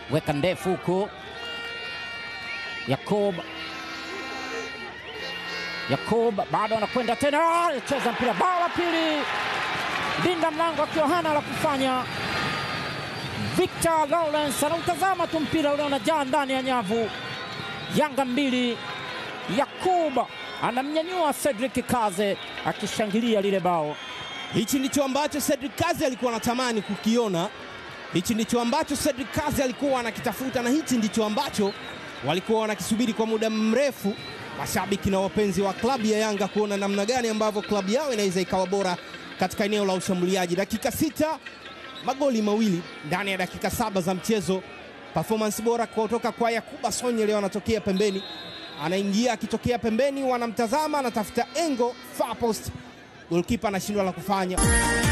weka ndefu huku. Yakub Yakub bado anakwenda tena, cheza mpira, bao la pili. Linda mlango akiwa hana la kufanya. Victor Lawrence anautazama tu mpira ule unajaa ndani ya nyavu. Yanga mbili, Yakub anamnyanyua Cedric Kaze akishangilia lile bao. Hichi ndicho ambacho Cedric Kazi alikuwa anatamani kukiona, hichi ndicho ambacho Cedric Kazi alikuwa anakitafuta, na hichi ndicho ambacho walikuwa wanakisubiri kwa muda mrefu, mashabiki na wapenzi wa klabu ya Yanga, kuona namna gani ambavyo klabu yao inaweza ikawa bora katika eneo la ushambuliaji. Dakika sita, magoli mawili ndani ya dakika saba za mchezo. Performance bora kutoka kwa Yakuba Sonye, leo anatokea pembeni, anaingia akitokea pembeni, wanamtazama, anatafuta engo far post, golkipa anashindwa la kufanya.